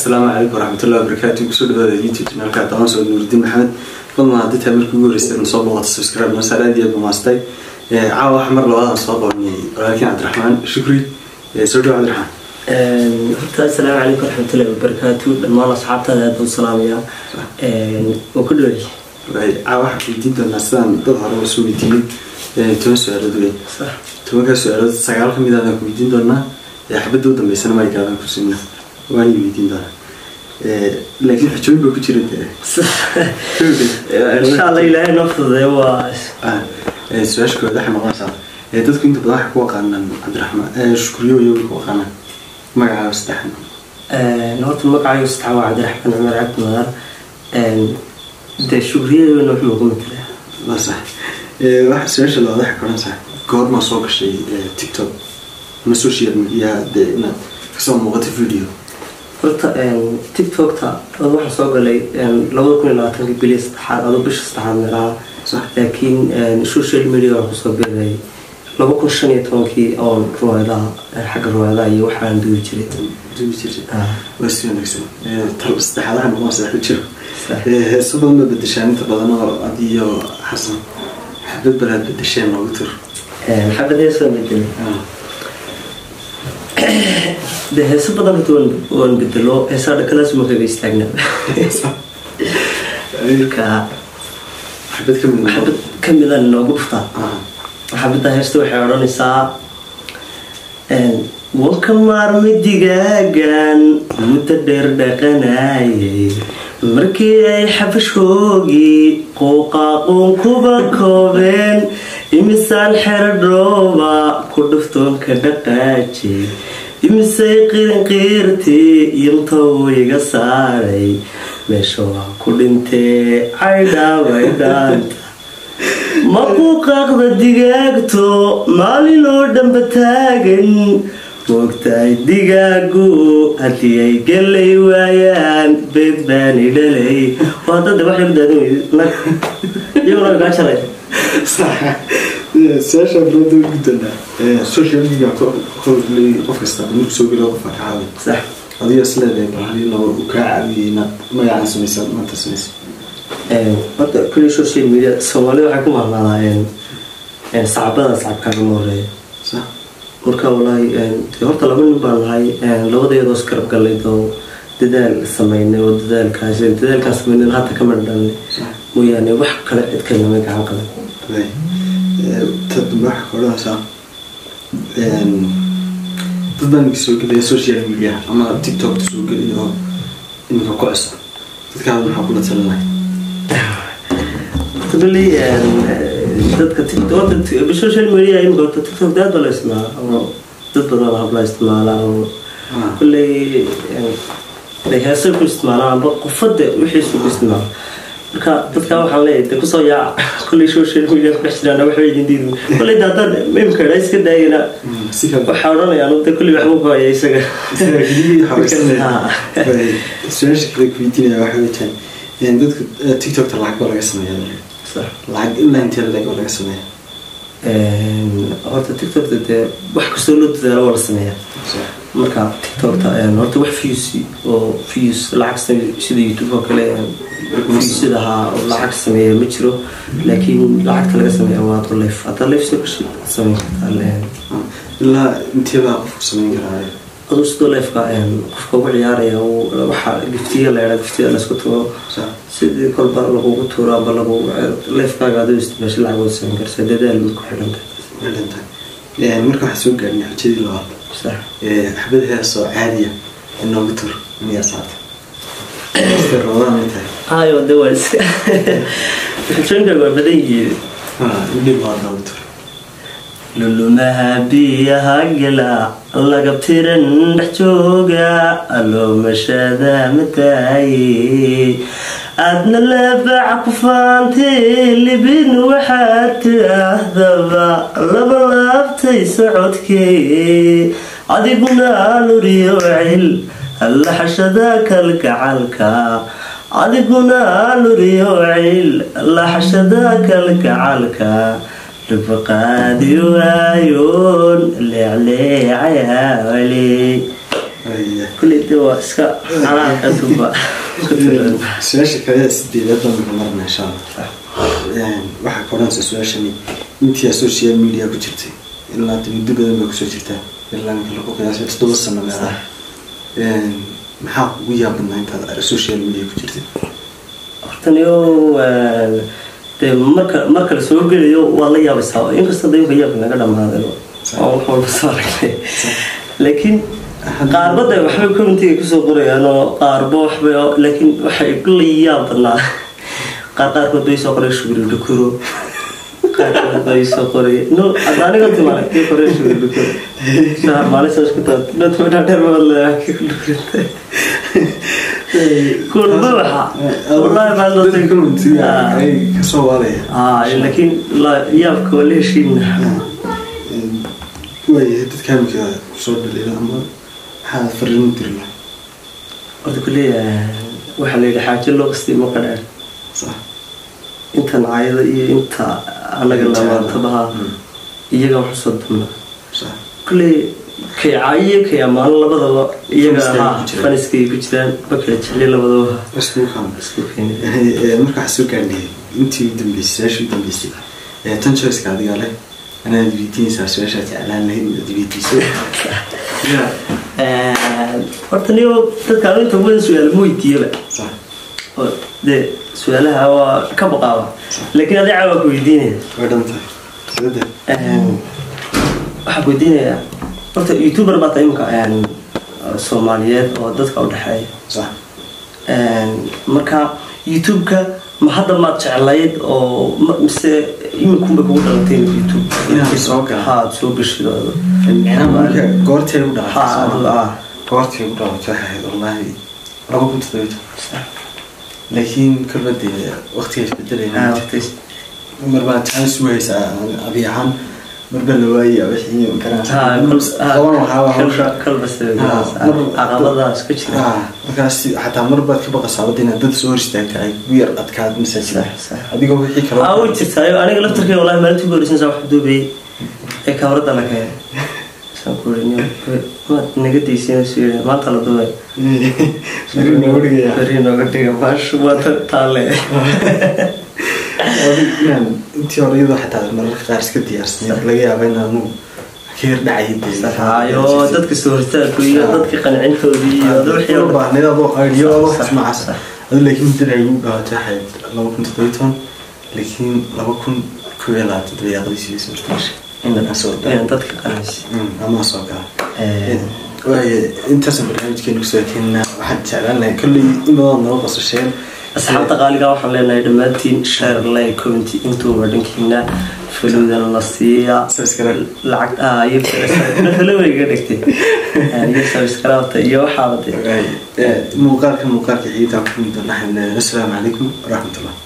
asalaamu calaykum waraxmatullahi wabarakaatu kusoo dhawaada youtube janaalka dabaan soo nuuridiin maxamed fadlan haddii taa markii ugu horeysay soo booqato subscribe masaal aad iyo aad bamaastay caawa waxa mar labaadaan soo qabaniyay walaalkiin cabdiraxmaan shukri soo dhawa cabdiraxmaan horta asalaamu calaykum waraxmatullahi wabarakaatu dhammaan asxaabtaada aad buu salaamayaa oo ku dhawey caawa waxaan weydiin doonaa sidaan dad hore usoo weydiinay toban su-aalood wey tobankaa su-aalood sagaal ka mid aadaan ku weydiin doonaa xabadda u dambeysana maygaadaan ku siina waan weydiin doonaa laakiin xujooyin baa ku jira insha alla ilaahay noo fududeeyo waa su-aasha koowaad waxay noqonaysaa dadku inta badan waxay ku aqaanaan cabdiraxmaan shukriyo iyagu ku aqaanaan magacaaba saddexan horta magacaayo sadexa waa cabdiraxmaan cumar cabdi madar dee shukriyadana wuxuu ugu matalaa waa sax waxa su-aasha labaad waxay koranaysaa goormaa soo gashay tiktok ama social media dee inaad kasoo muuqato video horta tiktokta ad waxaa soo galay labada kun iyo labaatanki bili saddexaad ado bisha saddexaad meelaha sax laakiin social media waxaa kusoo biray laba kun shan iyo tobankii oon ruwaadaha xagga ruwaadaha iyo waxaan duwi jiray dubi jirtay Ah, waa si wanaagsan tal saddexaadaha noqon sadex jiro sax. heeso badan baa bedeshaan inta badan oo adiyo xasan xabad balaad bedesheen noogu tur xabad heesoo bedelay de heeso badan horta waan- waan bedelo heesaa dhakalaas ma kaga istaagnaa marka xabad ka mid noqon xabad ka mida noogu dhuftaa Ah, xabadda heesta waxay odhanaysaa wanka maarmay digaagan muddo dheer dhaqanayay markii ay xabashoogii quuqaaquun kuba koobeen imisaan xero dhooba ku dhuftoonka dhaqaajay imisay qirinqiirtii yimtow iga saaray meesha waa ku dhintee caydhaabay dhaanta maquuqaaqda digaagto maalin oo dhanba taagan moogtahay digaagu haddii ay gelay waayaan beed baani dhalay waa dada wax lagu daadin weyday nag iyaguna gaa jalay su-aasha bilowda ugu guddoonaa social media koley qof kasta markuu soo gelo qofka ka caawin sax adigo is leedahay bahali laba uu kaa caawiyey inaad magacaan samaysa maanta samaysa horta kulli social media soomaalida waxay ku mahadnaadaan sacbada sacabkaaga ma horeeya sax marka walaahi dee horta laba nin baan nahay labadayadoo iskarab gallay oo dadaal sameynay oo dadaalkaas dadaalkaas sameynay hata kama dhalnay sax mooyaane wax kale cid kalena ma gacan qaban Right. ta dambe waxaa ka odhanaysaa dad baan soo gelaya social media ama tiktokta soo gelaya oo iminka ku cusub dadkaada maxaa kula talinay really dadka tiktok social media imika horta tiktok aad baa la isticmaala oo dad badan oo habla isticmaala oo kulley ay heesay ku isticmaalaan amba qofada wixiisu ku isticmaala marka dadka waxaan leeyahay de kusoo yaaca kulley social media ku dhex jiraan waxba idin diidin kulley de haddaan imika dha iska daayana si kale waxaa odhanayaan de kulley waxba ku haya isaga su-aasha kale kuweydiinaya waxay weytaan dadka tiktokta lacag baa laga sameeya Sax. lacag ilaa intee leg oo laga sameeya horta tiktokta dee wax kastoo loo dadaalo waa la sameeyaa marka tiktokta horta wax views oo views lacag same sida youtube oo kale viewsida ahaa oo lacag sameeya ma jiro laakiin lacagta laga sameeya waa ado life haddaa life soo gashi sameyn kartaa ilaa intee baa qofku sameyn karaa aduu sidoo lifeka qofka ugu ciyaaraya waxaa giftiya la yadhaa giftiya laysku tago sax sidii kolba lagugu tuuro amba lagu lifekaaga aduu isticmaashay lacag wada sameyn karsa dadaal bay ku xidhan tahay dhinta marka waxaa soo gaarnay xujadii labaad sax xabad hees oo caadiya inoogu tur miyaa saata roodaan ay tahay hayo de waa iska xujooyinka waa badan yihiin idhib waa noogu tur lulumaha biyaha gala laga tiran dhex jooga aloomashada mataaye aadna leebaca ku faantay libin waxaad tidhaahdaba laba laabtay socodkee adiguna luriyo cil laxashada kalgacalka adiguna luriyo cil laxashada kalgacalka dhibaqaadi waayoon leecleecaya wali Haya. kulley de waa iska calaaq adduunba su-aasha kale sideedaad baan uga marna insha allah waxaa ka odhanaysa su-aashani intii social media ku jirtay ilaa muddo badan baa kusoo jirtaa ilaa ninka lagu qiyaasay toddoba sano meelaha maxaa ugu yaabadnaa intaad social media ku jirtay hortaniyo dee marka marka la soo gelayo waa la yaabaysaa inkastoo dayinka yaabka naga dhamaaday oo wax walba soo aragnay laakiin qaarbada waxbay commentiga kusoo qorayaan oo qaarba waxbay laakiin waxay la yaab badnaa qaar qaarkood bay soo qoray shugri dhukuro qaarkood bay soo qoray no hadda aniga timaale kii qoray shugri dhukuro shahar maalin saas ku taad dadka dheer baad leeyahay kii ku dhukurintay kulba waxa wallahi baa loo tagay kasoo waalaya ah laakiin la yaabka waa la heshiina waayahay dadka hamika kusoo dhaliila ama maxaa fariin diri lahaa horta kuleeyahay waxaa la yidhi xaajo loo qastay ma qadhaan sax inta nacaayada iyo inta anaga labaatabaha iyaga wax usoo dumna sax kulley kay caayiyo kay ammaano labadaba iyaga Faniskay ha ku jiraan. faniskay ku jiraan bakala jeclay labadaba isku kan isku keenay marka waxaa soo gaadhnay intii u dambeysay su-aashii u dambeysay ee tan choiceka adiga leh anaad weydiinaysaa su-aashaa jeclaan lahayd inaad weydiiso horta niyo dadka anu inta badan su-aal ma weydiiyaba sax oo dee su-aalaha waa ka baqaaba laakiin adiga waa ku weydiinaya way dhan tahay sadde waxaa ku weydiinayaa horta youtuber baa tahay imika soomaaliyeed oo dadka u dhexeeya sax marka youtube-ka ma hadda maad jeclayd oo ma- mise iminkunbay kugu dhalatay youtube Inaad soo gala. haad soo gashido micnaha marka goortay u Ha, adigu, dhalatay ah. goortay u dhalatay waxay ahayd wallaahi laba kun toddoba laakiin kolba dee waqtiga isbedelayna waqtiis mar baa chance u haysaa adi ahaan marba la waaya wixii Ha, garanaysa kol- ha, qaban waxaa waa hawsha kalba- kalba se- Ha, mar- caqabadaas ka jira Ah, markaas xataa mar baad ka baqasaa wadda inaad dad soo hor istaagta ay ku yar adkaad masaajida Sax, sax. adigoo wixii kale aa way jirtaayo aniga laftarkay wallahi maalintii ugu horeysan saa wax duubeyey ee kamarada la keenay saan ku iri maad naga daysiinayso yiri maanta la duubay Beri nooga dhigaya. beri nooga dhiga baashu waa ta- taale Adigaan intii hore iyadoo xataa mararka qaar iska diyaarsanayd laga yaaba inaanu ka yar dhacay dee. saxaayo dadka soo hortaagku iyo dadka qancintoodii iyo wixii oo Loo dhan. baahnayd adoo idea adoo Sax, xismacaas sax. adu laakiin muddada ay ugu dhawaatay waxay laba kun toddoba iyo toban laakiin laba kun kow iyo labaatan dabayaaqadiisii suurta gashay inaan soo inaan dadka qanaysi ama soo gala waaye intaasaan barnaamijkeenu kusoo keenna waxaan jeclaan lahay kolley in badan noo qosasheen asxaabta qaaliga waxaan leenahay dhammaantiin share like comment intuuba dhankiina falowdana la siiya Subscribe. lacag ah iyo falowayga dhigtay iyo subscribe iyo waxaaba dee muuqaalka muuqaalka xiitaa ku mid naxan assalaamu calaykum waraxmatullah